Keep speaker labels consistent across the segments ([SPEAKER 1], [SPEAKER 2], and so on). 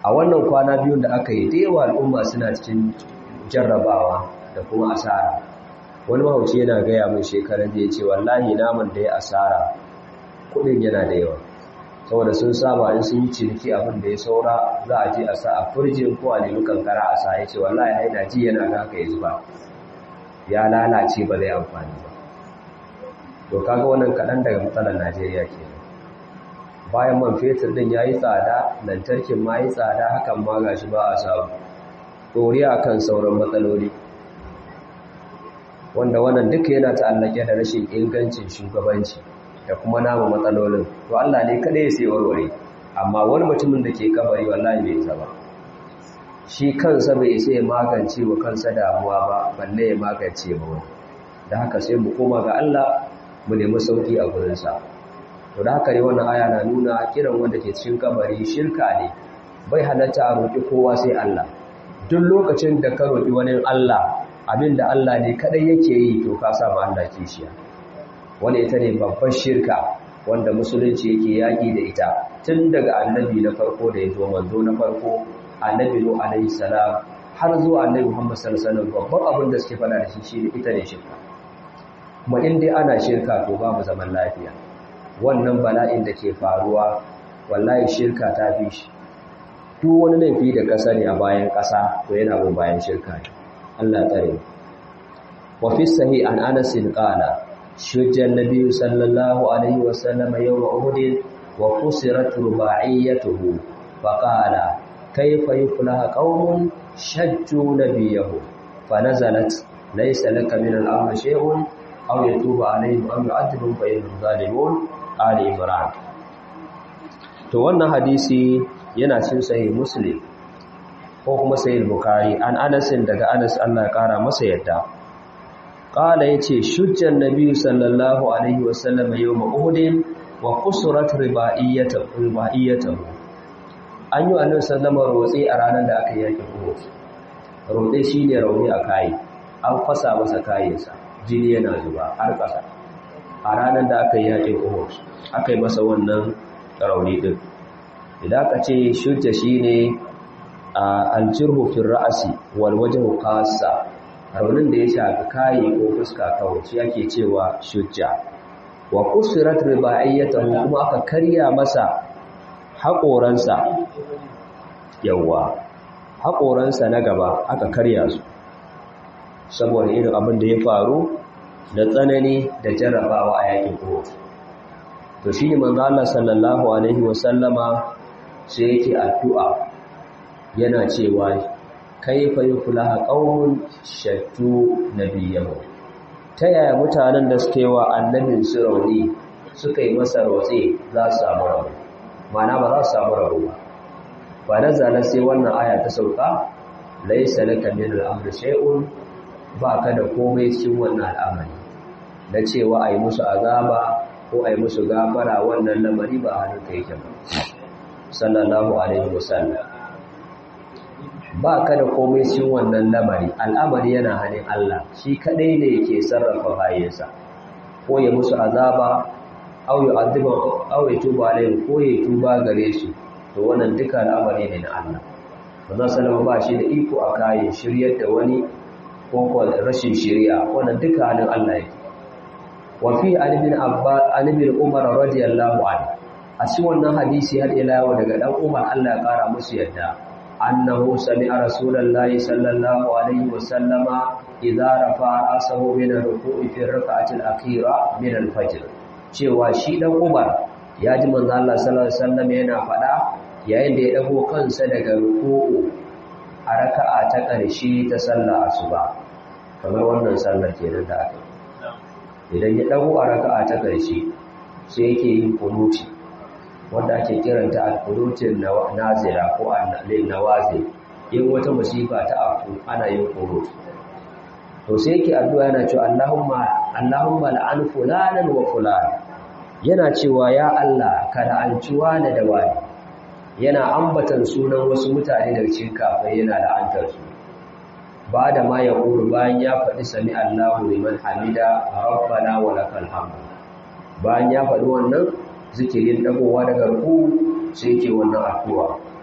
[SPEAKER 1] a wannan kwana biyun da aka yi da yawa al'umma suna cikin jarrabawa da kuma asara wani mahauci yana gaya min shekarar da ya ce wallahi naman da ya asara kudin yana da yawa saboda sun saba in sun yi ciniki abin da ya saura za a je a sa a furjin ko a nemi kankara a sa ya ce wallahi haina ji yana ga haka ya zuba ya lalace ba zai amfani ba to kaga wannan kaɗan daga matsalar najeriya ke bayan man fetur din ya yi tsada lantarkin ma yi tsada hakan ma ga shi ba a samu ɗoriya kan sauran matsaloli wanda wannan duka yana ta'allake da rashin ingancin shugabanci da kuma nama matsalolin to Allah ne kada ya sai warware amma wani mutumin da ke kabari wallahi bai zaba shi kansa bai isa ya magance wa kansa damuwa ba balle ya magance ba wani da haka sai mu koma ga Allah mu nemi sauki a gurinsa to da haka ne wannan aya na nuna kiran wanda ke cikin kabari shirka ne bai halatta a roƙi kowa sai Allah duk lokacin da ka roƙi wani Allah abinda Allah ne kadai yake yi to ka sa ma Allah kishiya wanda ita ne babbar shirka wanda musulunci yake yaƙi da ita tun daga annabi na farko da ya zo manzo na farko annabi no alaihi salam har zuwa annabi Muhammad sallallahu alaihi wasallam babban abin da suke faɗa da shi shine ita ne shirka kuma in dai ana shirka to babu zaman lafiya wannan bala'in da ke faruwa wallahi shirka ta fi shi duk wani laifi da ƙasa ne a bayan ƙasa to yana bin bayan shirka ne Allah tsare wa fi sahih an Anas qala shujja an-nabiy sallallahu alaihi wa sallam yawm Uhud wa kusirat rubaiyatuhu fa qala kayfa yuflahu qaumun shajju nabiyahu fa nazalat laysa laka min al-amri shay'un aw yatubu alaihim aw yu'adhibuhum fa innahum zalimun ali imran to wannan hadisi yana cin sahih muslim ko kuma sahih bukhari an anas daga anas Allah ya kara masa yadda qala yace shujjan nabi sallallahu alaihi wasallam yawm uhud wa qusurat ribaiyatu ribaiyatu an yi annabi sallama rotsi a ranar da aka yaki uhud rotsi shine rauni a kai an fasa masa kayansa jini yana zuba har kasa a ranar da aka yaki uhud aka yi masa wannan rauni din idan aka ce shujja shine aljirhu fil ra'si wal wajhu khassa raunin da ya shafi kai ko fuska kawai shi ake cewa shujja wa kusirat ribaiyatahu kuma aka karya masa haƙoransa yawa haƙoransa na gaba aka karya su saboda irin abin da ya faru da tsanani da jarrabawa a yakin Uhud to shi ne manzo Allah sallallahu alaihi wasallama sai yake addu'a yana cewa kaifa yuflaha qaumun shattu nabiyahu ta yaya mutanen da suke wa annabin su rauni suka yi masa rotse za su samu rauni mana ba za su samu rauni ba ba na zana sai wannan aya ta sauka laisa laka min al-amri shay'un ba ka da komai cikin wannan al'amari na cewa a yi musu azaba ko a yi musu gafara wannan lamari ba hannun ka yake ba sallallahu alaihi wasallam ba ka da komai cikin wannan lamari al'amari yana hannun Allah shi kadai ne yake sarrafa bayansa ko ya musu azaba au ya aziba au ya tuba alaihi ko ya tuba gare su to wannan duka al'amari ne na Allah manzon sallama ba shi da iko a kayan shiryar da wani ko ko rashin shiriya wannan duka hannun Allah yake wa fi ali bin abbas ali bin umar radiyallahu anhu a cikin wannan hadisi har ila yau daga dan umar Allah ya kara musu yadda annahu sami'a rasulullahi sallallahu alaihi wasallama idza rafa'a asahu min ar-ruku'i fi ar-rak'ati al-akhira min al-fajr cewa shi dan umar ya ji manzo Allah sallallahu alaihi wasallam yana faɗa yayin da ya dago kansa daga ruku'u a raka'a ta ƙarshe ta sallar asuba kamar wannan sallar kenan da aka idan ya dago a raka'a ta ƙarshe sai yake yin kunuti wanda ake kiranta al-kunutin nazila ko an-nawazil in wata musifa ta afku ana yin kunuti to sai yake addu'a yana cewa Allahumma Allahumma la'an fulanan wa fulan yana cewa ya Allah ka la'anci wani da wani yana ambatan sunan wasu mutane daga cikin kafai yana la'antar su ba da ma ya ƙuru bayan ya faɗi sami Allahu liman hamida rabbana wa lakal hamd bayan ya faɗi wannan zikirin dagowa daga ruku sai yake wannan addu'a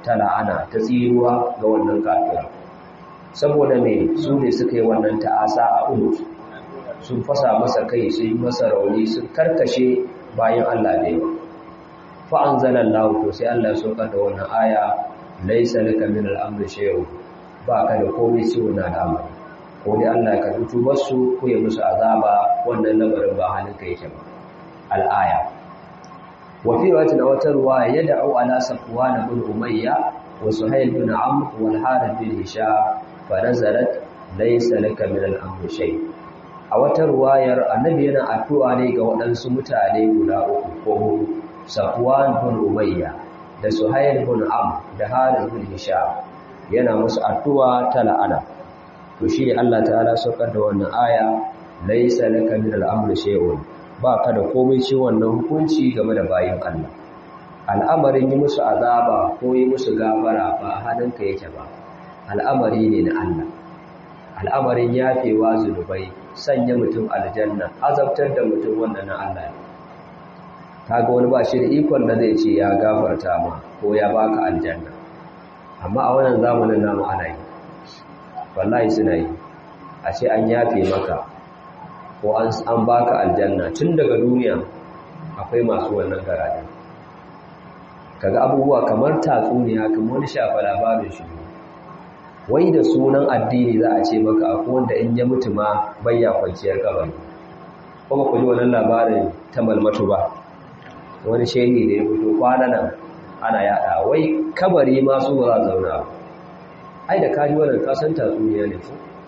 [SPEAKER 1] ta la'ana ta tsiruwa ga wannan kafira saboda me su ne suka yi wannan ta'asa a uhud sun fasa masa kai sun yi masa rauni sun karkashe bayan Allah da yawa fa anzalallahu to sai Allah ya saukar da wannan aya laysa laka min al-amri shay'un ba ka da komai ciwo na al'amari ko dai Allah ya karbi tubarsu ko ya musu azaba wannan lamarin ba halin ka yake ba al-aya wa fi wata wata ruwa ya da'u ala safwan ibn umayya wa suhayl ibn amr wal harith bin hisham fa nazalat laysa laka min al-amri shay' a wata ruwayar annabi yana addu'a ne ga waɗansu mutane guda uku ko hudu safwan bin umayya da suhayl bin am da harith bin hisham yana musu addu'a ta la'ana to shi ne Allah ta'ala saukar da wannan aya laysa laka min al-amri shay'un ba ka da komai ci wannan hukunci game da bayin Allah al'amarin yi musu azaba ko yi musu gafara ba hannunka yake ba al'amari ne na Allah al'amarin yafewa zunubai sanya mutum aljanna azabtar da mutum wannan na Allah kaga wani ba shi da ikon da zai ce ya gafarta ma ko ya baka aljanna amma a wannan zamanin namu ana yi wallahi suna yi a ce an yafe maka ko an baka aljanna tun daga duniya akwai masu wannan garaje kaga abubuwa kamar tatsuniya kamar wani shafa labarin shi wai da sunan addini za a ce maka akwai wanda in ya mutu ma bayya kwanciyar kabari kuma ku ji wannan labarin ta malmatu ba wani shehi da ya fito kwana nan ana yada wai kabari ma su ba za zauna ai da kaji wannan kasan tatsuniya ne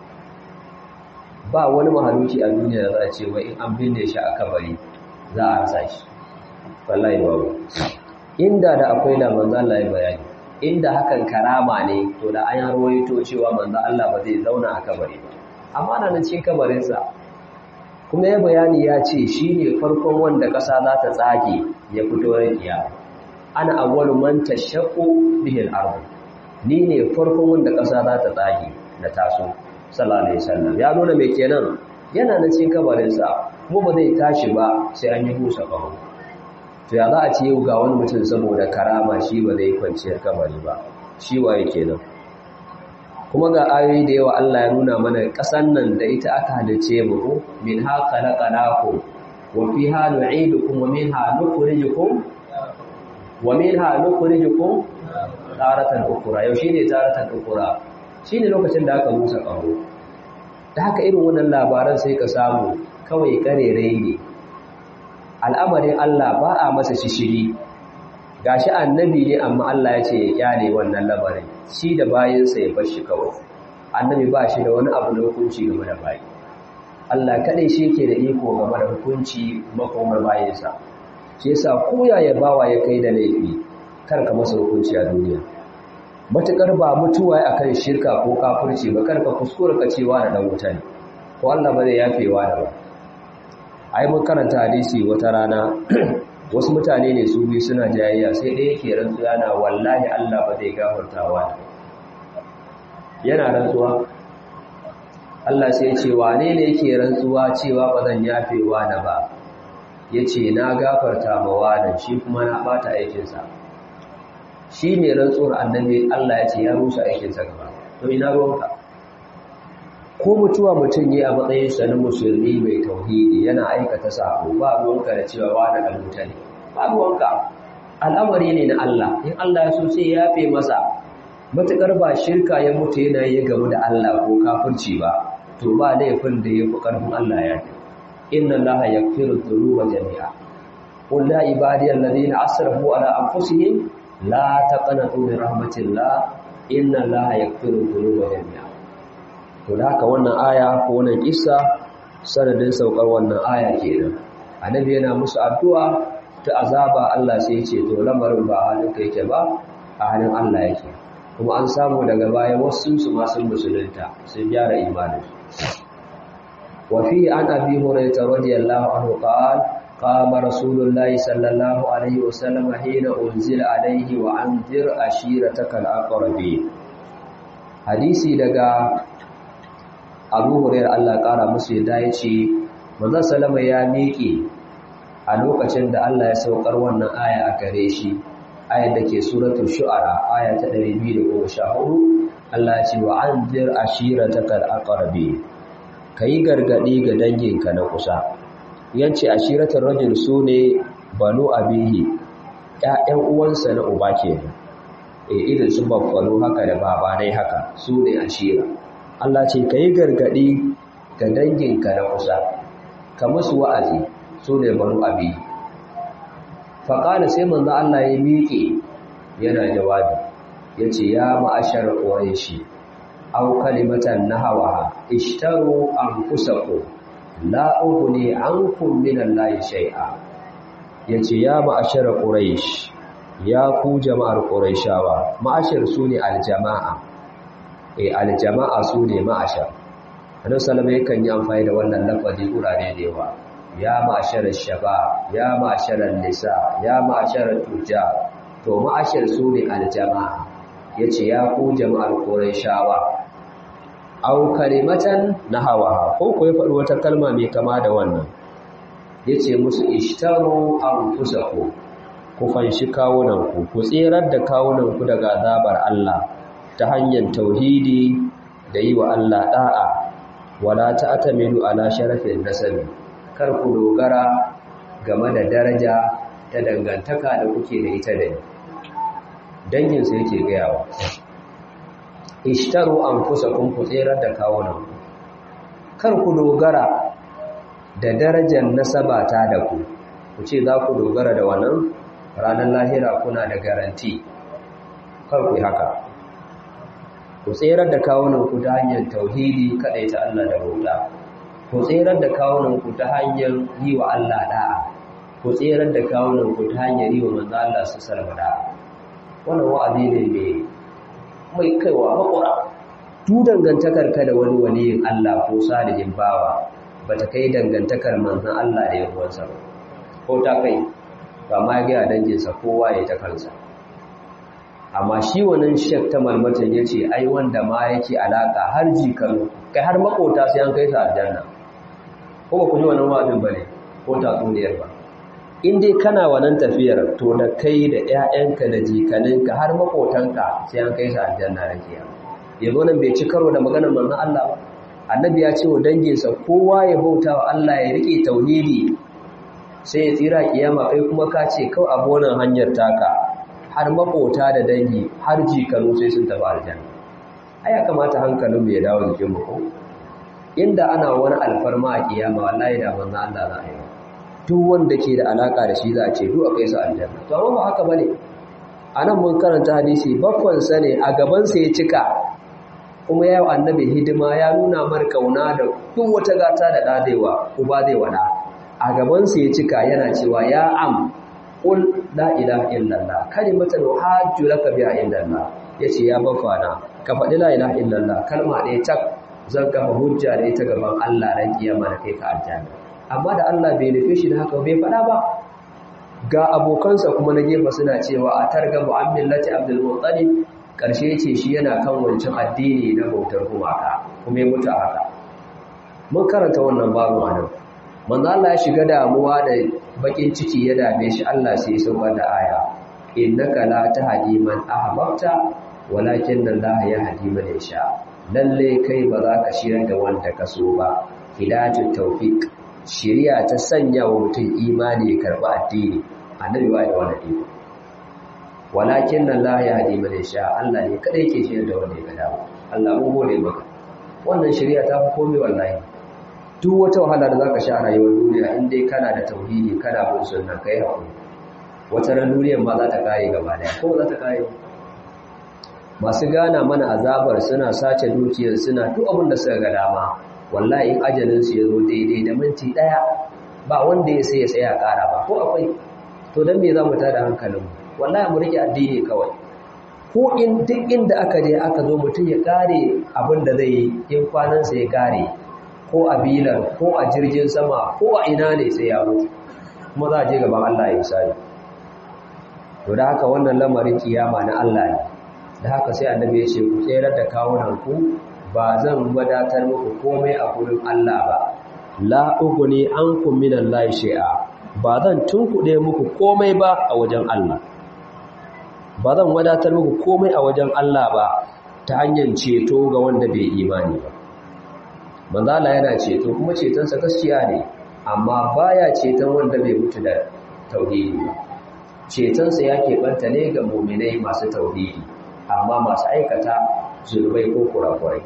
[SPEAKER 1] ba wani mahaluki a duniya da za a ce wai in an binne shi a kabari za a rasa shi wallahi babu inda da akwai da manzo Allah ya bayani inda hakan karama ne to da an rawaito cewa manzo Allah ba zai zauna a kabari ba amma nan cikin kabarin sa kuma ya bayani ya ce shine farkon wanda kasa za ta tsage ya fito rakiya ana awwalu man tashaqqu bihi al-ard ni ne farkon wanda kasa za ta tsage na taso sallallahu alaihi wasallam ya nuna me kenan yana nan cikin kabarin sa kuma ba zai tashi ba sai an yi busa kawo to ya za a ce yau ga wani mutum saboda karama shi ba zai kwanciyar kabari ba shi waye kenan kuma ga ayoyi da yawa Allah ya nuna mana ƙasan nan da ita aka halice mu ko min ha khalaqnakum wa fiha nu'idukum wa minha nukhrijukum wa minha nukhrijukum taratan ukhra yau shine taratan ukhra shine lokacin da aka musa kaho da haka irin wannan labaran sai ka samu kawai karerai ne al'amarin Allah ba a masa shishiri gashi annabi ne amma Allah ya ce ya kyale wannan labarin shi da bayansa ya bar shi kawai annabi ba shi da wani abu na hukunci game da bayi Allah kaɗai shi yake da iko game da hukunci makomar bayansa shi yasa koya ya bawa ya kai da laifi kar ka masa hukunci a duniya matukar ba mutuwa akan shirka ko kafirci ba kar ka kuskura ka cewa da dan wuta ne ko Allah ba zai yafewa da ba ai mun karanta hadisi wata rana wasu mutane ne su biyu suna jayayya sai ɗaya yake rantsuwa na wallahi Allah ba zai gafartawa yana rantsuwa Allah sai ce wane ne yake rantsuwa cewa ba zan yafewa da ba yace na gafarta ma wani shi kuma na bata aikinsa shi ne rantsuwar annabi Allah ya ce ya rusa aikinsa gaba to ina ruwanka ko mutuwa mutum yi a matsayin sa na musulmi mai tauhidi yana aikata sako ba ruwanka da cewa wani dan wuta ne ba ruwanka al'amari ne na Allah in Allah ya so sai ya yafe masa matukar ba shirka ya mutu yana yi game da Allah ko kafirci ba to ba laifin da ya fi karfin Allah ya yi inna Allah yaghfiru dhunuba jami'a qul la ibadiy alladhina asrafu ala anfusihim la taqnatu min rahmatillah inna Allah yaghfiru dhunuba jami'a to da haka wannan aya ko wannan kissa sanadin saukar wannan aya kenan annabi yana musu addu'a ta azaba Allah sai ya ce to lamarin ba halin kai yake ba a halin Allah yake kuma an samu daga baya wasu su ma sun musulunta sun gyara imanin wa fi an abi hurairah radiyallahu anhu qala قام رسول الله صلى الله عليه وسلم حين أنزل عليه وأنذر أشيرتك الأقربين hadisi daga abu hurairar Allah ƙara musu yadda ya ce manzan salama ya miƙe a lokacin da Allah ya saukar wannan aya a gare shi ayat da ke suratul shu'ara aya ta 214 Allah ce wa anzir ashiratakal aqrabi kai gargadi ga danginka na kusa yance ashiratul rajul sune banu abihi ƴaƴan uwansa na uba kenan eh irin su baffalo haka da baba dai haka sune ashira Allah ce kai gargadi ga danginka na kusa ka musu wa'azi sune banu abihi faƙada sai manzo Allah ya miƙe yana jawabi ya ce ya ma'ashar ƙwaishi au kalimatan nahawa ishtaru an kusaku la'uhu ne an kumminan layi shai'a ya ce ya ma'ashar ƙwaishi ya ku jama'ar ƙwaishawa ma'ashar su ne aljama'a e aljama'a su ne ma'ashar annabi salama yakan yi amfani da wannan lafazi wurare da yawa ya ma'asharar shaba ya ma'asharar nisa ya ma'asharar tuja to ma'ashar su ne aljama'a ya ce ya ku jama'ar shawa. au kalimatan na hawa ko ku ya faɗi wata kalma mai kama da wannan ya ce musu ishtaru an kusa ku ku fanshi kawunanku ku tserar da kawunanku daga azabar Allah ta hanyar tauhidi da yi wa Allah ɗa'a wala ta atamilu ala sharafin nasabi kar ku dogara game da daraja ta dangantaka da kuke da ita da danginsa yake gayawa ishtaru an kusa kun ku tserar da kawunan kar ku dogara da darajar nasaba ta da ku ku ce za ku dogara da wannan ranar lahira kuna da garanti kar ku yi haka ku tserar da kawunan ku ta hanyar tauhidi kaɗai ta Allah da bauta ku tserar da kawunanku ta hanyar yi wa Allah da'a ku tserar da kawunanku ta hanyar yi wa manzo Allah su salama da'a wannan wa'azi ne mai mai kaiwa makura tu dangantakar ka da wani waliyin Allah ko salihin bawa bata kai dangantakar manzon Allah da yawansa ba ko ta kai ba ma ga danginsa kowa ya ta kansa amma shi wannan shek ta malmatan yace ai wanda ma yake alaka har jikanu kai har makota sai an kai sa aljanna ko ba ku ji wannan wa'azin bane ko tatsuniyar ba in dai kana wannan tafiyar to da kai da ƴaƴanka da jikaninka har makotanka sai an kai sa aljanna da kiyama yanzu nan bai ci karo da maganar manzon Allah ba annabi ya ce wa danginsa kowa ya bauta wa Allah ya rike tauhidi sai ya tsira kiyama kai kuma ka ce kawai abu wannan hanyar taka har makota da dangi har jikanu sai sun tafi aljanna ai ya kamata hankalin mu ya dawo jikin mu ko inda ana wani alfarma a kiyama wallahi da manzon Allah za a yi duk wanda ke da alaka da shi za a ce duk a kai su aljanna to amma ba haka bane anan mun karanta hadisi bakwan sa ne a gaban sa ya cika kuma ya yi annabi hidima ya nuna mar kauna da duk wata gata da dadewa uba zai wada a gaban sa ya cika yana cewa ya am qul la ilaha illallah kalimatan hajju laka biha indallah yace ya bafana ka faɗi la ilaha illallah kalma ɗaya tak zan kafa hujja da ita gaban Allah ran kiyama da kai ka aljanna amma da Allah bai nufe shi da haka bai faɗa ba ga abokansa kuma na gefe suna cewa a targa mu'amillati abdul muttalib karshe yace shi yana kan wancan addini na bautar gumaka kuma ya mutu a haka mun karanta wannan babu anan manzo Allah ya shiga damuwa da bakin ciki ya dame shi Allah sai ya saukar da aya innaka la tahdi man ahbabta walakin Allah yahdi man yasha lalle kai ba za ka shirar da wanda ka so ba hidayatul tawfiq shiriya ta sanya wa mutum imani ya karba addini annabi ba da wannan iko walakin Allah yahdi man yasha Allah ne kadai ke shirar da wanda ya ga dama Allah mu gode maka wannan shiriya ta fi komai wallahi duk wata wahala da zaka sha a rayuwar duniya in dai kana da tauhidi kana bin sunna kai hakuri wata ran duniyar ma za ta kare gaba daya ko za ta kare masu gana mana azabar suna sace dukiyar suna duk abin da suka ga dama wallahi in ajalin su yazo daidai da minti daya ba wanda ya sai ya tsaya kara ba ko akwai to dan me zamu tada hankalin mu wallahi mu rike addini kawai ko in duk inda aka je aka zo mutum ya kare abin da zai yi in kwanansa ya kare ko a bilar ko a jirgin sama ko a ina ne sai ya mutu kuma za a je gaban Allah ya sani to da haka wannan lamarin kiyama na Allah ne da haka sai annabi ya ce ku tsere da kawunan ku ba zan wadatar muku komai a gurin Allah ba la uguni ankum minallahi shay'a ba zan tunkuɗe muku komai ba a wajen Allah ba zan wadatar muku komai a wajen Allah ba ta hanyar ceto ga wanda bai imani ba manzala yana ceto kuma cetonsa gaskiya ne amma baya ceton wanda bai mutu da tauhidi ba cetonsa ya keɓanta ne ga muminai masu tauhidi amma masu aikata zurbai ko kurakurai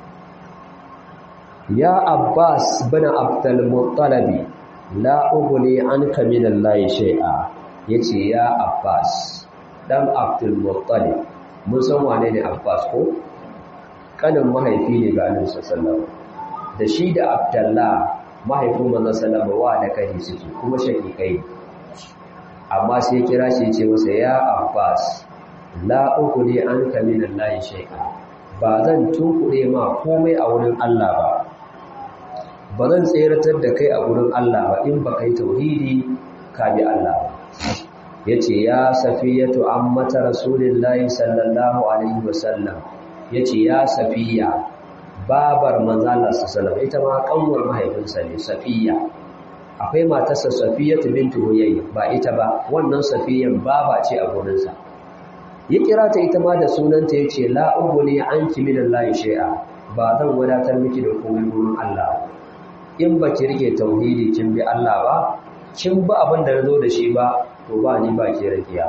[SPEAKER 1] ya abbas bin abdul muttalabi la ughni anka min allahi shay'a yace ya abbas dan abdul muttalib mun san wane ne abbas ko kanin mahaifi ne ga annabi sallallahu da shi da abdullah mahaifin manzon sallallahu wa da kai suke kuma shakikai amma sai kira shi ce masa ya abbas la ughni anka min allahi shay'a ba zan tunkure ma komai a wurin Allah ba ba zan tseratar da kai a wurin Allah ba in ba kai tauhidi ka bi Allah ba yace ya safiyatu ammata rasulillahi sallallahu alaihi wasallam yace ya safiya babar manzo Allah sallallahu ita ma kanwar mahaifinsa ne safiya akwai matarsa safiyatu bintu huyay ba ita ba wannan safiyan baba ce a gurinsa ya kira ta ita ma da sunanta yace la ubuni anki minallahi shay'a ba zan wadatar miki da komai gurin Allah in ba ki rike tauhidi kin bi Allah ba kin ba abin da nazo da shi ba to ba ni ba ki rakiya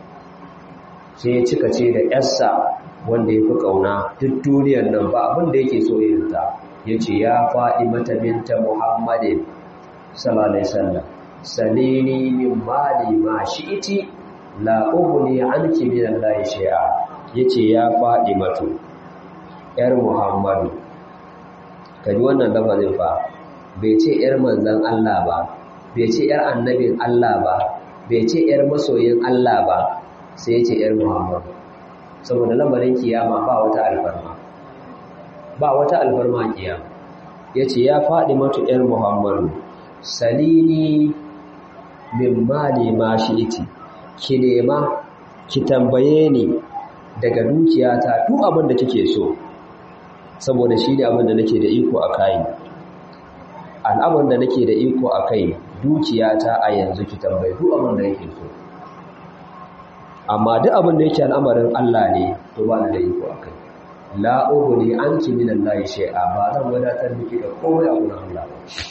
[SPEAKER 1] sai ya cika ce da yarsa wanda ya fi kauna duk duniyar nan ba abin da yake so irin ta yace ya faɗi mata binta Muhammadin sallallahu alaihi wasallam salini min mali ma shi'iti la ughni anki min Allah shay'a yace ya faɗi matu yar Muhammadu kaji wannan lafazin fa bai ce ‘yar manzan Allah ba, bai ce ‘yar annabin Allah ba, bai ce ‘yar masoyin Allah ba, sai ce ‘yar Muhammadu. Saboda lamarin kiyama ba wata alfarma, ba wata alfarma kiyama. Ya ce ya faɗi matu ‘yar Muhammadu, salini min mali ma shi iti, ki nema, ki tambaye ni daga dukiyata duk abin da kike so, saboda shi ne abin da nake da iko a kayan. al'amarin da nake da iko a kai dukiyata a yanzu ki tambayi duk abin da yake so amma duk abin da yake al'amarin Allah ne to ba da iko a kai la ughni anki min Allah shay'a ba zan wadatar miki da komai a gurin Allah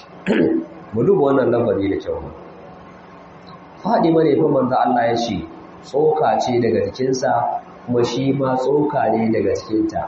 [SPEAKER 1] mu duba wannan lambari da kyau Fadima ne fa manzo Allah ya ce tsoka ce daga jikinsa kuma shi ma tsoka ne daga cikinta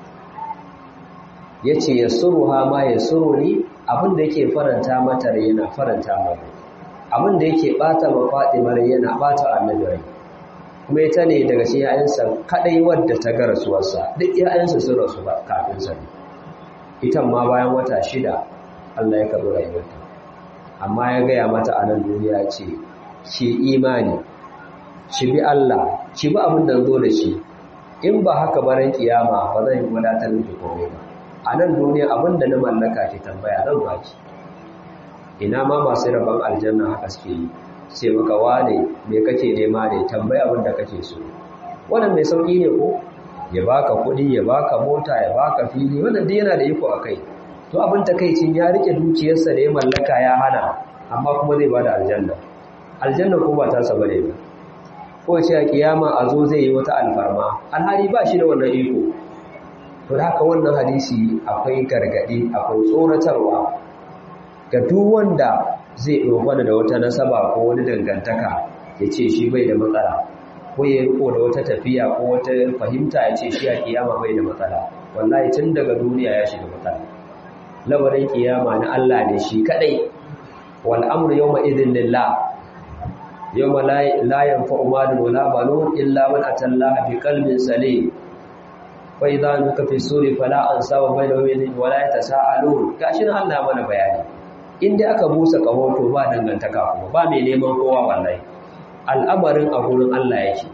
[SPEAKER 1] yace yasuruha ma yasuruni abin da yake faranta mata rai yana faranta mata abin da yake bata ma Fatima rai yana bata annabi rai kuma ita ne daga cikin ƴaƴansa kadai wadda ta ga rasuwarsa duk ƴaƴansa sun rasu ba kafin sa ita ma bayan wata shida Allah ya karɓi rayuwarta amma ya gaya mata a nan duniya ce ki imani ki bi Allah ki bi abin da zo da shi in ba haka baran kiyama ba zan yi wadatar miki komai ba a nan duniya abin da na mallaka ki tambaya zan baki ina ma masu rabon aljanna haka suke yi sai maka wane me kake nema ne tambaya abin da kake so wannan mai sauki ne ko ya baka kuɗi ya baka mota ya baka fili wannan duk yana da iko a kai to abin takaicin ya rike dukiyarsa da ya mallaka ya hana amma kuma zai bada aljanna aljanna ko ba ta saba ne ba ko ce a kiyama a zo zai yi wata alfarma alhali ba shi da wannan iko to da haka wannan hadisi akwai gargadi akwai tsoratarwa ga duk wanda zai dogara da wata nasaba ko wani dangantaka ya ce shi bai da matsala ko ya riko da wata tafiya ko wata fahimta ya ce shi a kiyama bai da matsala wallahi tun daga duniya ya shiga matsala lamarin kiyama na Allah ne shi kadai wal amru yawma idhin lillah yawma la yanfa'u malun wala banun illa man atallaha bi qalbin salim fa idza nuka fi suri fala ansaba bainahum wala yatasaalun gashin Allah mana bayani inda aka busa kaho to ba dangantaka kuma ba mai neman kowa wallahi al'amarin a gurin Allah yake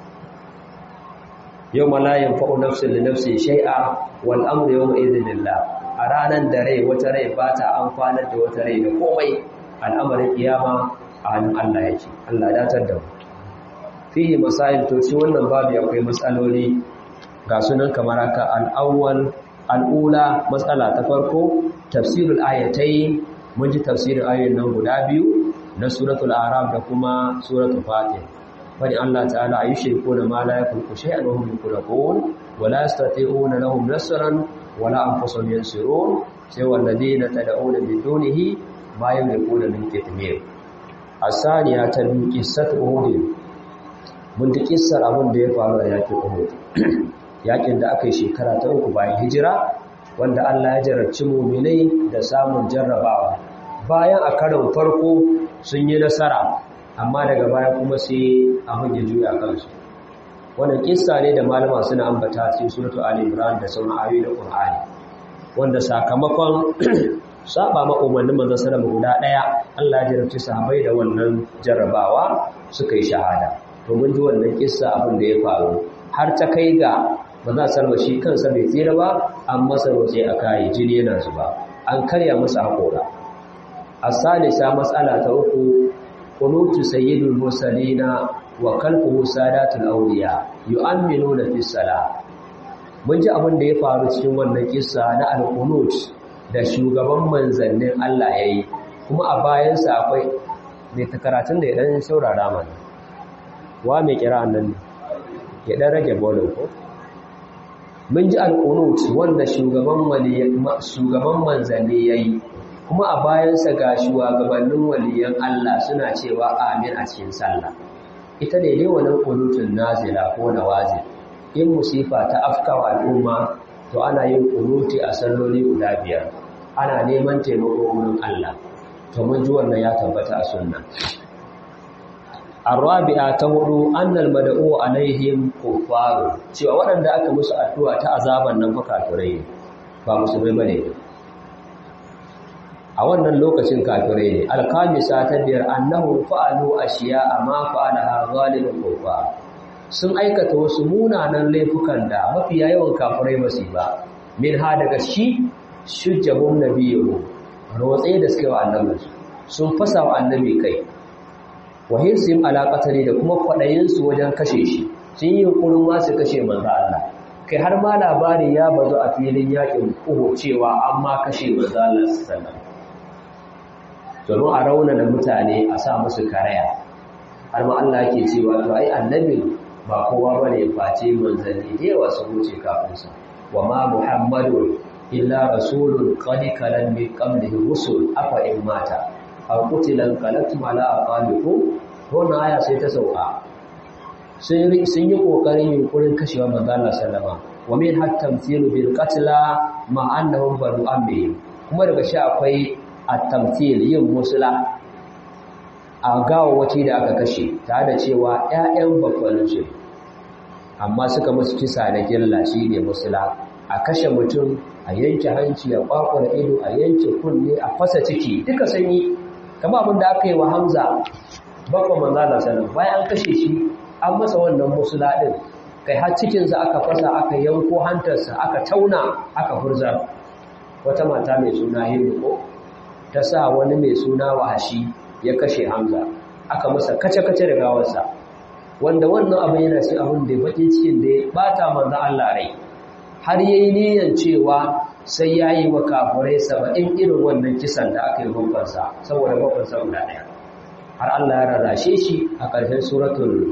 [SPEAKER 1] yawma la yanfa'u nafsun li nafsin shay'a wal amru yawma idhin lillah a ranar da rai wata rai ba ta amfanar da wata rai da komai al'amarin kiyama a hannun Allah yake Allah datar da mu fihi masail to shi wannan babu akwai matsaloli ga sunan kamar haka al-awwal al-ula matsala ta farko tafsirul ayatai mun ji tafsirin ayoyin nan guda biyu na suratul araf da kuma suratul fatih bani Allah ta'ala ayi shirku da ma la yakulku shay'an wa hum yukulun wa la yastati'una lahum nasran wa la anfusuhum yansurun sai walladina tad'una min dunihi ma yamlikuna min kitmir asaniya ta biyu qissat uhud mun da kissar abin da ya faru a yakin uhud yakin da aka yi shekara ta uku bayan hijira wanda Allah ya jarabci mu'minai da samun jarrabawa bayan a karon farko sun yi nasara amma daga baya kuma sai abin ya juya kansu wannan kissa ne da malama suna ambata cikin suratu ali imran da sauran ayoyi na qur'ani wanda sakamakon saba ma umarnin manzon sallama guda daya Allah ya jarabci sahabbai da wannan jarrabawa suka yi shahada to mun ji wannan kissa abin da ya faru har ta kai ga manzon sallama shi kansa bai tsira ba an masa waje a kai jini yana zuba an karya masa hakora الثالثة مسألة أخو قنوت سيد المرسلين وكلفه سادات الأولياء يؤمنون في الصلاة mun ji abin da ya faru cikin wannan kissa na al-qunut da shugaban manzannin Allah yayi kuma a bayansa akwai mai takaratun da ya dan saurara mana wa mai kira nan ya dan rage bolin ko mun ji al-qunut wanda shugaban shugaban manzanni yayi kuma a bayansa ga shugabannin waliyan Allah suna cewa amin a cikin sallah ita ne ne wannan qunutun nazila ko nawazil in musifa ta afkawa al'umma to ana yin qunuti a salloli guda biyar ana neman taimako wurin Allah to mun ji wannan ya tabbata a sunna arabi'a ta hudu annal mad'u alaihim kuffaru cewa waɗanda aka musu addu'a ta azaban nan fa kafirai ba musulmai bane a wannan lokacin kafirai ne alkamisa ta biyar annahu fa'alu ashiya amma fa'alaha zalimun kufa sun aikata wasu munanan laifukan da mafiya yawan kafirai ba su ba min ha daga shi shujjabun nabiyyu rotse da suka wa annabi sun fasa wa annabi kai wa hirsim ala qatali da kuma kwadayin su wajen kashe shi sun yi yunkurin ma su kashe manzo Allah kai har ma labari ya bazu a filin yakin Uhud cewa an ma kashe manzo Allah sallallahu alaihi domin a raunana mutane a sa musu karaya har ma Allah yake cewa to ai annabi ba kowa bane face manzanni da yawa sun wuce kafin sa wa ma muhammadu illa rasulun qad kalan min qablihi rusul afa in mata aw qutilan qalatum ala aqalikum wannan aya sai ta sauka sun sun yi kokarin yunkurin kashewa manzo Allah sallama wa min hatta tamthilu bil qatla ma annahum banu ammi kuma daga shi akwai at-tamthil yin musula a gawawaci da aka kashe tare da cewa ƴaƴan bakwanin su amma suka musu kisa na gilla shi ne musula a kashe mutum a yanke hanci a kwakwara ido a yanke kunne a fasa ciki duka sun yi kama abin da aka yi wa hamza bakwa manzana sanar bayan an kashe shi an masa wannan musula ɗin kai har cikinsa aka fasa aka yanko hantarsa aka tauna aka furza wata mata mai suna hindu ko ta sa wani mai suna wahashi ya kashe hamza aka masa kace-kace da gawarsa wanda wannan abin yana ci abin da bakin cikin da ya bata manzan Allah rai har yayi niyyar cewa sai yayi wa kafirai saba'in irin wannan kisan da aka yi babbansa saboda babbansa guda ɗaya har Allah ya rarrashe shi a ƙarshen suratul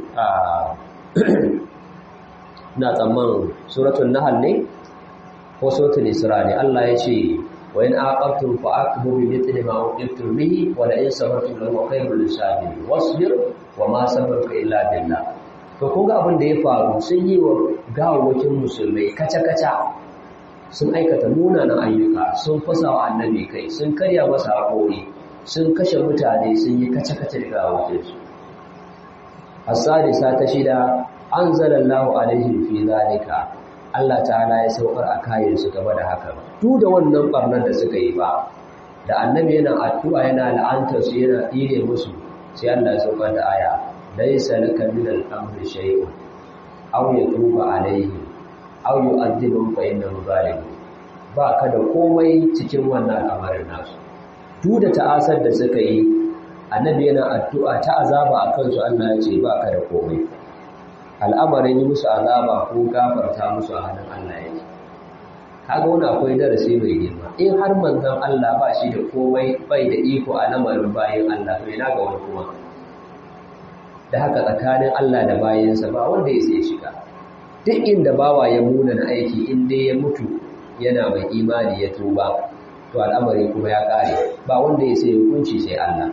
[SPEAKER 1] na tsamman suratul nahl ne ko suratul isra ne Allah ya ce wa in aqabtum fa aqibu bi mithli ma uqibtum bihi wa la in sabartum lahu khayrun lisabirin wasbir wa ma sabarka illa billah to kun ga abin da ya faru sun yi wa gawawakin musulmai kaca-kaca sun aikata munanan ayyuka sun fasa wa annabi kai sun karya masa haƙori sun kashe mutane sun yi kace-kace da gawawakinsu asadisa ta shida an zalallahu alaihim fi zalika Allah ta'ala ya saukar a kayansu game da haka duk da wannan barnar da suka yi ba da annabi yana addu'a yana la'antar su yana tsire musu sai Allah ya saukar da aya laysa laka min al-amri shay'un aw yatuba alaihim aw yu'adhibuhum fa innahu zalim ba ka da komai cikin wannan al'amarin nasu duk da ta'asar da suka yi annabi yana addu'a ta azaba a kansu Allah ya ce ba ka da komai al'amarin yi musu azaba ko gafarta musu a hannun Allah yake kaga wani akwai darasi mai girma in har manzon Allah ba shi da komai bai da iko a lamarin bayan Allah to ina ga wani kuma da haka tsakanin Allah da bayansa ba wanda ya sai shiga duk inda bawa ya muna na aiki in dai ya mutu yana mai imani ya tuba to al'amari kuma ya kare ba wanda ya sai hukunci sai Allah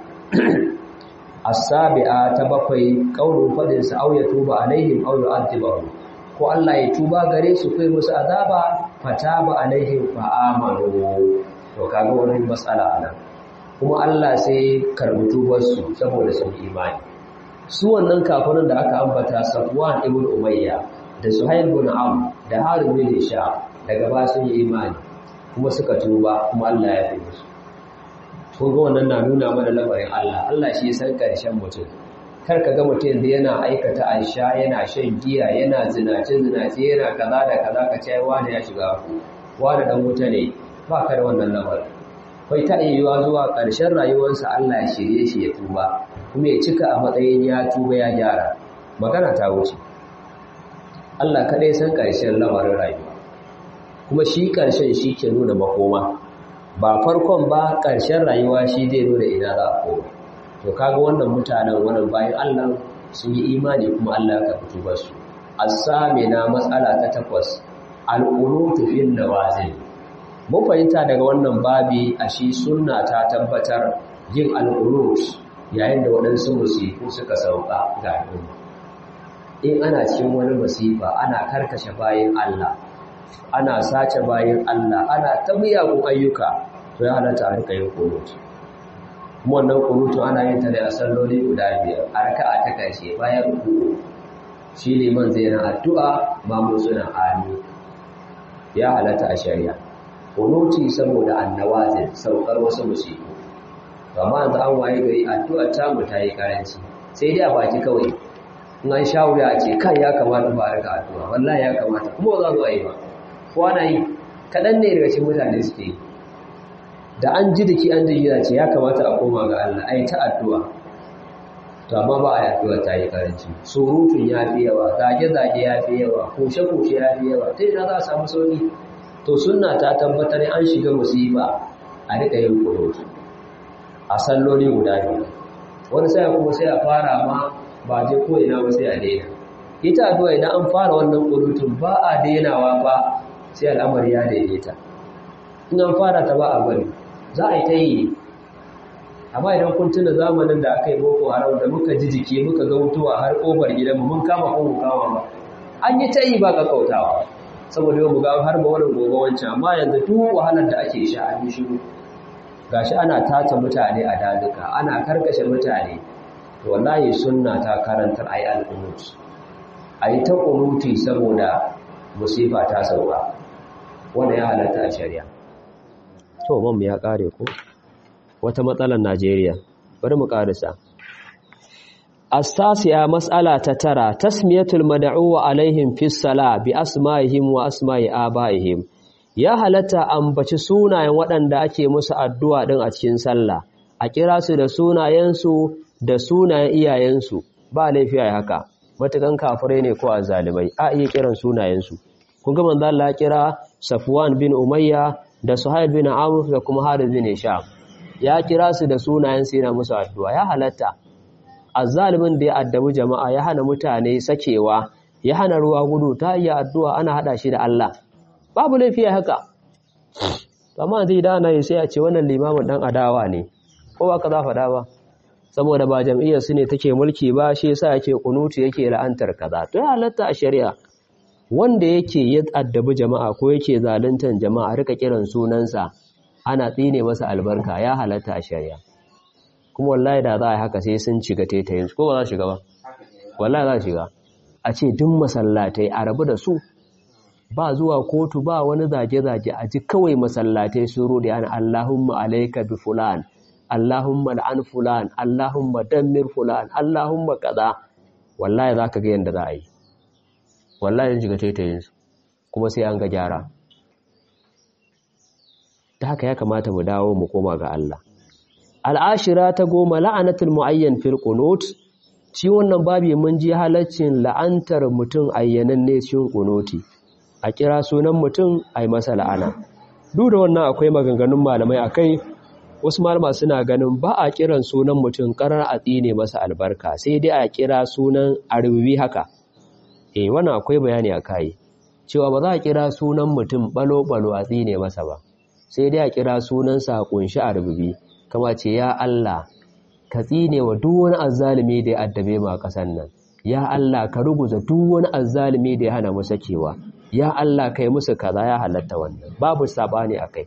[SPEAKER 1] as-sabi'a ta bakwai qaulun fadin sa au ya tuba alaihim au yu'adhibuhum ko Allah ya tuba gare su kai musu azaba fataba alaihim fa amanu to kaga wannan matsala anan kuma Allah sai karbi tubar su saboda sun imani su wannan kafirin da aka ambata Safwan ibn Umayya da Suhail ibn Am da Harun bin Hisham daga ba sun yi imani kuma suka tuba kuma Allah ya fi musu kun ga wannan na nuna mana lamarin Allah Allah shi ya san karshen mutum kar ka ga mutum da yana aikata aisha yana shan giya yana zinace zinace yana kaza da kaza ka ce wani ya shiga ku wani dan wuta ne ba ka da wannan lamarin kai ta yiwuwa zuwa ƙarshen rayuwarsa Allah ya shirye shi ya tuba kuma ya cika a matsayin ya tuba ya gyara magana ta wuce Allah kaɗai san ƙarshen lamarin rayuwa kuma shi ƙarshen shi ke nuna makoma ba farkon ba ƙarshen rayuwa shi zai nuna ina za a koma to kaga wannan mutanen wannan bayan Allah sun yi imani kuma Allah ya karɓi tubar su as-samina matsala ta takwas al-qunutu fil nawazil mun fahimta daga wannan babi a shi sunna ta tabbatar yin al-qunut yayin da waɗansu musifu suka sauka ga al'umma in ana cikin wani masifa ana karkashe bayan Allah ana sace bayan Allah ana ta miyagun ayyuka to ya halatta a rika yin qunut kuma wannan qunutun ana yin ta da salloli guda biyar a raka'a ta karshe bayan ruku shi liman zai na addu'a mamu suna amin ya halatta a shari'a kunuti saboda annawazin saukar wasu musiku amma yanzu an waye gari addu'ar tamu ta yi karanci sai dai a baki kawai in an sha wuya a ce kan ya kamata ba rika addu'a wallahi ya kamata kuma za zo a yi ba ko ana yi kaɗan ne daga cikin mutane suke yi da an ji daki an ji ce ya kamata a koma ga Allah ai ta addu'a to amma ba a addu'a ta yi karanci surutun ya fi yawa zage-zage ya fi yawa kushe-kushe ya fi yawa ta yana za a samu sauki to sunna ta tabbatar an shiga musiba a rika yin kunutu a salloli guda biyu wani sai kuma sai a fara ma ba je ko ina ba sai a daina ita addu'a idan an fara wannan kunutun ba a dainawa ba sai al'amari ya daidaita in an fara ta ba a bari za a yi ta yi amma idan kun tuna zamanin da aka yi boko haram da muka ji jiki muka ga mutuwa har ƙofar gidanmu mun kama ko mu kama ba an yi ta yi ba ka kautawa saboda yau mu ga har ba wannan gobe wancan amma yanzu duk wahalar da ake sha an yi shiru gashi ana tata mutane a dazuka ana karkashe mutane to wallahi sunna ta karantar ayi al-qunut ayi ta qunuti saboda musifa ta sauka wanda ya halatta a shari'a to mu ya kare ko wata matsalar Najeriya bari mu karisa Astasiya mas'ala ta tara tasmiyatul mad'u alaihim fis sala bi asma'ihim wa asma'i abaihim ya halatta ambaci sunayen waɗanda ake musu addu'a din a cikin sallah a kira su da sunayensu da sunayen iyayensu ba laifi ai haka matukan kafirai ne ko azzalimai a iya kiran sunayensu kun ga manzo Allah ya kira Safwan bin Umayya da Suhail bin Amr da kuma Harith bin Hisham ya kira su da sunayen su yana musu addu'a ya halatta azzalimin da ya addabi jama'a ya hana mutane sakewa ya hana ruwa gudu ta iya addu'a ana hada shi da Allah babu laifi haka amma zai da ana yi sai a ce wannan limamin dan adawa ne ko ba ka za faɗa ba saboda ba jam'iyyar su ne take mulki ba shi yasa yake kunutu yake la'antar kaza to ya halatta a shari'a wanda yake ya addabi jama'a ko yake zaluntar jama'a rika kiran sunansa ana tsine masa albarka ya halatta a shari'a kuma wallahi da za a yi haka sai sun shiga taitayin su ko ba za shiga ba wallahi za shiga a ce duk masallatai a rabu da su ba zuwa kotu ba wani zage-zage a ji kawai masallatai su rudi ana Allahumma alaika bi fulan Allahumma la'an fulan Allahumma dammir fulan Allahumma kaza wallahi za ka ga yadda za a yi wallahi shiga taitayin su kuma sai an ga gyara ta haka ya kamata mu dawo mu koma ga Allah al'ashira ta goma la'anatul mu'ayyan fil qunut ci wannan babi mun ji halaccin la'antar mutum ayyanan ne cikin qunuti a kira sunan mutum ai masa la'ana duk da wannan akwai maganganun malamai akai wasu malama suna ganin ba a kiran sunan mutum karar a tsine masa albarka sai dai a kira sunan arbibi haka eh wannan akwai bayani a kai cewa ba za a kira sunan mutum balo-balo a tsine masa ba sai dai a kira sunansa a kunshi arbibi kama ce ya Allah ka tsine wa duk wani azzalimi da ya addabe ma kasan nan ya Allah ka ruguza duk wani azzalimi da ya hana mu sakewa ya Allah kai musu kaza ya halatta wannan babu sabani akai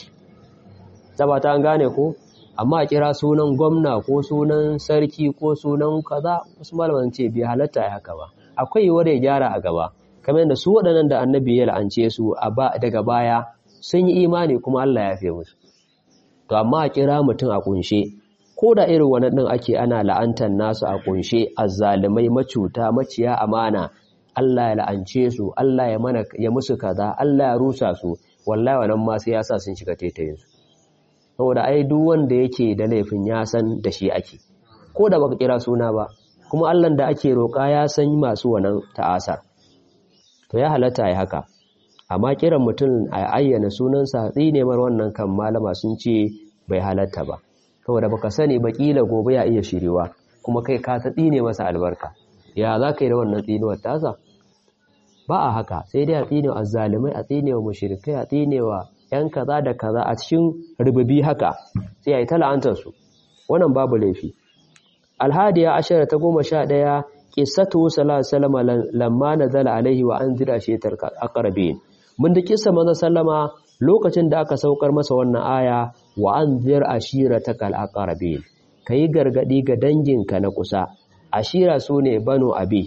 [SPEAKER 1] sabata an gane ko amma a kira sunan gwamna ko sunan sarki ko sunan kaza wasu malaman ce bai halatta ya haka ba akwai yiwuwar ya gyara a gaba kamar yadda su waɗannan da annabi ya la'ance su daga baya sun yi imani kuma Allah ya fi musu to amma a kira mutum a kunshe ko da irin wani ɗin ake ana la'antar nasu a kunshe azzalumai macuta maciya amana Allah ya la'ance su Allah ya mana ya musu kaza Allah ya rusa su wallahi wannan ma sai ya sa sun shiga taitayin su saboda ai duk wanda yake da laifin ya san da shi ake ko da baka kira suna ba kuma Allah da ake roƙa ya san masu wannan ta'asar to ya halatta ai haka amma kiran mutum a ayyana sunansa tsinemar wannan kan malama sun ce bai halatta ba saboda baka sani ba kila gobe ya iya shirewa kuma kai ka ta tsine masa albarka ya za ka yi da wannan tsinuwar tasa ba a haka sai dai a tsinewa azzalimai a tsinewa mushrikai a tsinewa yan kaza da kaza a cikin rububi haka sai a yi ta la'antarsu wannan babu laifi alhadiya ashara ta goma sha ɗaya ƙisatu sallallahu salama lamma na zala alaihi wa an zira shetar akarabin mun da kisa maza sallama lokacin da aka saukar masa wannan aya wa an zir ashira ta kal akarabin ka yi gargaɗi ga danginka na kusa ashira su ne bano abi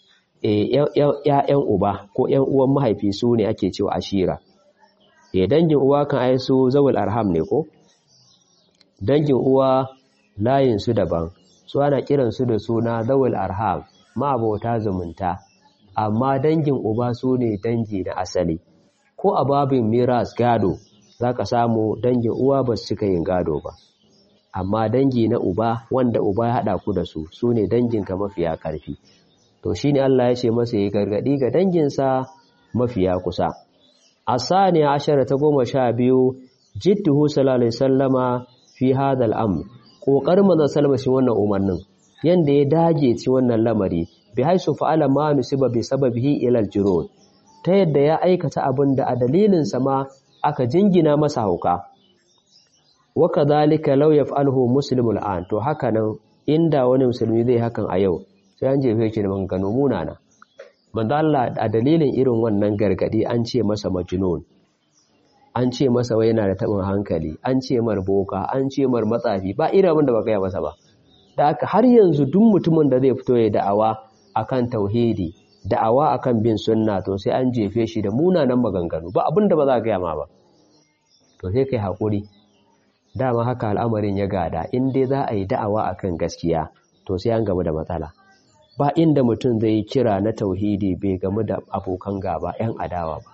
[SPEAKER 1] ‘ya'yan uba ko ‘yan uwan mahaifi su ne ake cewa ashira e dangin uwa kan ai su zawul arham ne ko dangin uwa layin su daban su ana kiransu da suna zawul arham ma'abota zumunta amma dangin uba su ne dangi na asali ko a babin miras gado za ka samu dangin uwa ba su cika yin gado ba amma dangi na uba wanda uba ya haɗa ku da su su ne danginka mafiya ƙarfi to shi ne Allah ya ce masa ya gargaɗi ga danginsa mafiya kusa a saniya ashara ta goma sha biyu jidduhu sallallahu alaihi sallama fi hadal am ƙoƙarin manzon salma shi wannan umarnin yanda ya dage ci wannan lamari bi haisu fa'ala ma nusiba bi sababihi ila al ta yadda ya aikata abin da a dalilin sa ma aka jingina masa hauka wa kadhalika law yaf'aluhu muslimul an to haka nan inda wani musulmi zai hakan a yau sai an jefe shi da maganganu munana manzo Allah a dalilin irin wannan gargadi an ce masa majnun an ce masa wai yana da tabin hankali an ce mar boka an ce mar matsafi ba irin abin da baka yi masa ba da haka har yanzu duk mutumin da zai fito ya da'awa akan tauhidi da'awa akan bin sunna to sai an jefe shi da munanan maganganu ba abin da ba za ka gaya ma ba to sai kai hakuri dama haka al'amarin ya gada in dai za a yi da'awa akan gaskiya to sai an gamu da matsala ba inda mutum zai kira na tauhidi bai gamu da abokan gaba 'yan adawa ba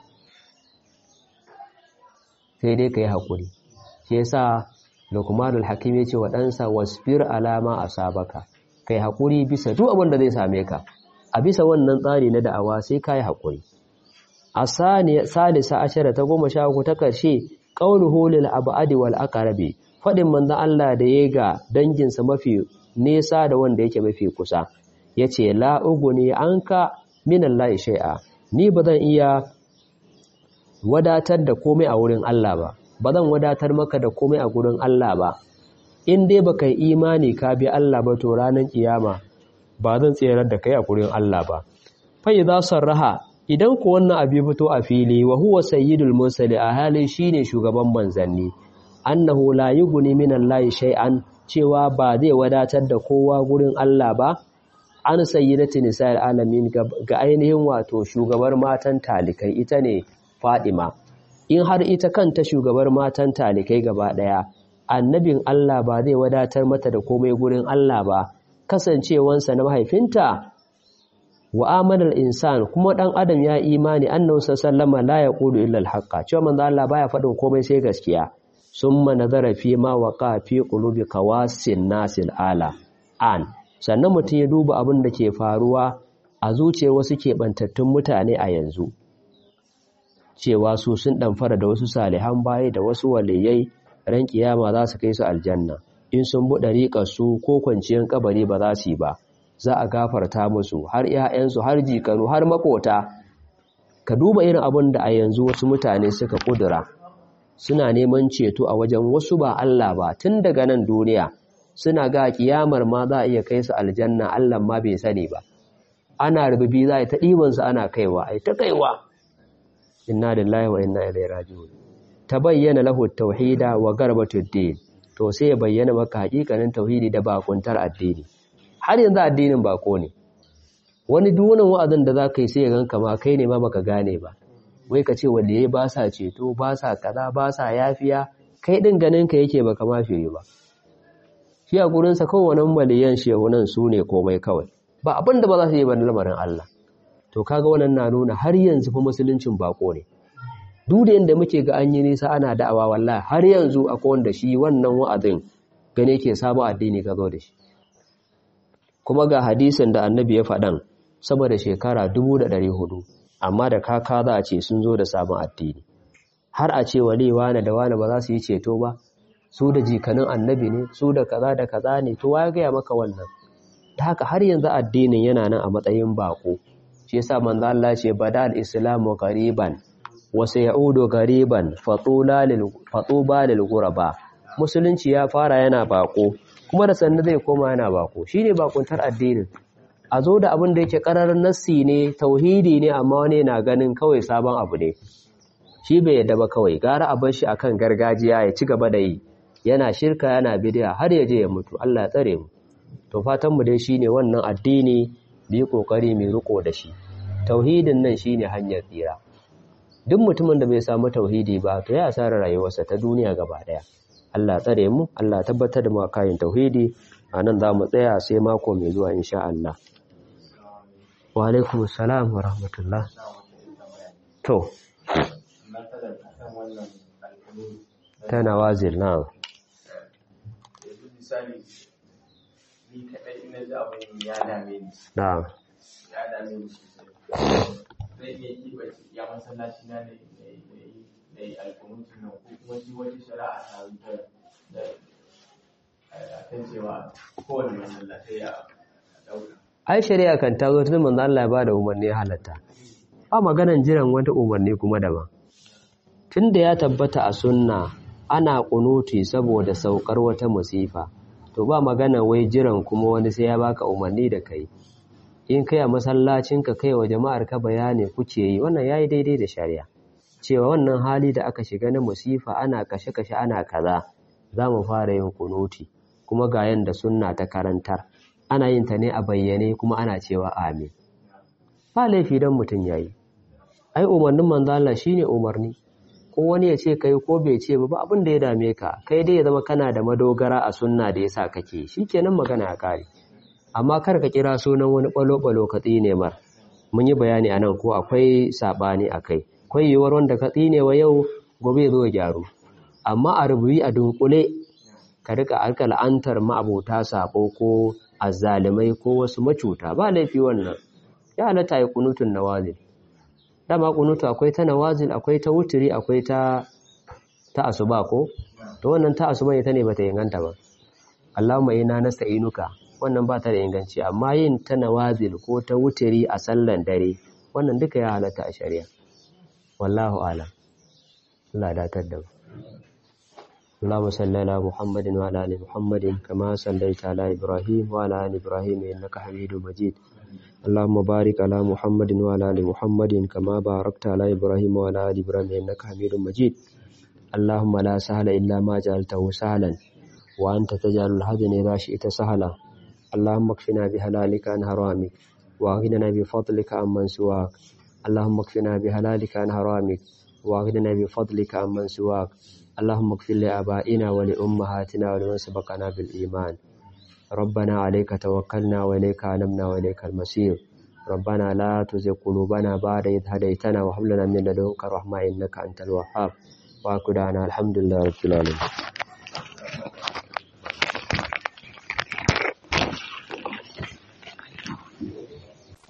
[SPEAKER 1] sai dai ka yi haƙuri shi yasa lukmanul hakim ya ce wa ɗansa wasfir alama a sabaka ka yi haƙuri bisa duk abin da zai same ka a bisa wannan tsari na da'awa sai ka yi haƙuri a salisa ashara ta goma sha uku ta ƙarshe ƙaunuhu lil abadi wal aqrabi faɗin manzon Allah da ya ga danginsa mafi nesa da wanda yake mafi kusa ya ce la'ugu ne an ka minan la'i shai'a ni ba zan iya wadatar da komai a wurin Allah ba ba zan wadatar maka da komai a wurin Allah ba in dai baka yi imani ka bi Allah ba to ranar kiyama ba zan tserar da kai a wurin Allah ba fa idza sarraha idan ku wannan abi fito a fili wa huwa sayyidul mursali a halin shine shugaban manzanni annahu la yughni minan la'i shay'an cewa ba zai wadatar da kowa gurin Allah ba an sayyidati nisa'il alamin ga ainihin wato shugabar matan talikai ita ne Fadima in har ita kanta shugabar matan talikai gaba daya annabin Allah ba zai wadatar mata da komai gurin Allah ba kasancewansa na mahaifinta wa amanal insan kuma dan adam ya imani annabi sallama la yaqulu illa al-haqqa cewa manzo Allah baya faɗin komai sai gaskiya summa nazara fi ma waqa fi qulubi qawasin nasil ala an sannan mutum ya duba abin da ke faruwa a zuciyar wasu keɓantattun mutane a yanzu cewa su sun ɗamfara da wasu salihan baya da wasu waliyai ran kiyama za su kai su aljanna in sun buɗe riƙar su ko kwanciyar kabari ba za su yi ba za a gafarta musu har 'ya'yansu har jikanu har makota ka duba irin abin da a yanzu wasu mutane suka kudura suna neman ceto a wajen wasu ba Allah ba tun daga nan duniya suna ga kiyamar ma za a iya kai su aljanna Allah ma bai sani ba ana rububi za a yi ta ɗibansu ana kaiwa a yi ta kaiwa inna lillahi wa inna ilaihi raji'un ta bayyana lahu tauhida wa garbatud din to sai ya bayyana maka hakikanin tauhidi da bakuntar addini har yanzu addinin bako ne wani duwanan wa'azin da za ka yi sai ya ganka ma kai ne ma baka gane ba wai ka ce wanda yayi ba sa ceto ba sa kaza ba sa yafiya kai din ganin ka yake baka ma fiye ba shi a gurin sa kowannen maliyan shehunan su ne komai kawai ba abin da ba za su yi ba lamarin Allah to kaga wannan na nuna har yanzu fa musuluncin bako ne duk da yanda muke ga an yi nisa ana da'awa wallahi har yanzu akwai wanda shi wannan wa'azin gane ke sabon addini ka zo da shi kuma ga hadisin da annabi ya faɗan sama da shekara dubu da ɗari hudu amma da kaka za a ce sun zo da sabon addini har a ce wale wane da wane ba za su yi ceto ba su da jikanin annabi ne su da kaza da kaza ne to ya gaya maka wannan ta haka har yanzu addinin yana nan a matsayin bako shi yasa manzo Allah ce badal islamu qariban wa sayaudu qariban fatula lil fatuba lil ghuraba musulunci ya fara yana bako kuma da sannu zai koma yana bako shine bakuntar addinin a zo da abin da yake ƙararin nassi ne tauhidi ne amma wani na ganin kawai sabon abu ne shi bai yadda ba kawai gara a bar shi akan gargajiya ya ci gaba da yi yana shirka yana bidiya har ya je ya mutu Allah ya tsare mu to fatan mu dai shine wannan addini bi kokari mai riko da shi tauhidin nan shine hanyar tsira duk mutumin da bai samu tauhidi ba to ya asara rayuwarsa ta duniya gaba daya Allah tsare mu Allah tabbatar da mu kayan tauhidi a nan za mu tsaya sai mako mai zuwa insha Allah wa alaikum salam wa rahmatullah to tana wazir na
[SPEAKER 2] ni kaɗai ina ji abin ya dame ni
[SPEAKER 1] na
[SPEAKER 2] ya dame ni sosai zai iya kiba ya masallaci na ne da yi alkunutun nan ko kuma ji wata shari'a ta wuta da a kan cewa kowane masallatai ya ɗauka
[SPEAKER 1] ai shari'a kan ta zo tun manzo Allah ya bada umarni ya halatta ba maganan jiran wata umarni kuma daban tunda ya tabbata a sunna ana kunuti saboda saukar wata musifa to ba magana wai jiran kuma wani sai ya baka umarni da kai in kai a masallacin ka kai wa jama'ar ka bayani kuke yi wannan yayi daidai da shari'a cewa wannan hali da aka shiga na musifa ana kashe-kashe ana kaza za mu fara yin kunuti kuma ga yanda sunna ta karantar ana yin ta ne a bayyane kuma ana cewa amin ba laifi don mutum yayi ai umarnin manzo Allah shine umarni ko wani ya ce kai ko bai ce ba abin da ya dame ka kai dai ya zama kana da madogara a sunna da yasa kake shikenan magana ya kare amma kar ka kira sunan wani balo-balo ka tsine mar mun yi bayani anan ko akwai sabani akai akwai yiwuwar wanda ka tsine wa yau gobe zo ya gyaru amma a rubuyi a dunkule ka rika alka la'antar ma'abota sabo ko azzalimai ko wasu macuta ba laifi wannan ya halatta yi kunutun nawazil dama kunutu akwai ta nawazil akwai ta wuturi akwai ta ta asuba ko to wannan ta asuba ita ne bata inganta ba Allahumma inna nasta'inuka wannan ba ta da inganci amma yin ta nawazil ko ta wuturi a sallan dare wannan duka ya halatta a shari'a wallahu a'lam Allah ya datar da mu اللهم صل على محمد وعلى ال محمد كما صليت على ابراهيم وعلى ال ابراهيم انك حميد مجيد اللهم بارك على محمد وعلى ال محمد كما باركت على ابراهيم وعلى ال ابراهيم انك حميد مجيد اللهم لا سهل الا ما جعلته سهلا وانت تجعل الحزن اذا شئت سهلا اللهم اكفنا بحلالك عن حرامك واغننا بفضلك عمن سواك اللهم اكفنا بحلالك عن حرامك واغننا بفضلك عمن سواك اللهم اغفر لآبائنا ولأمهاتنا ولمن سبقنا بالإيمان ربنا عليك توكلنا وإليك علمنا وإليك المصير ربنا لا تزغ قلوبنا بعد إذ هديتنا وهب لنا من لدنك رحمة إنك أنت الوهاب وأكدنا الحمد لله رب العالمين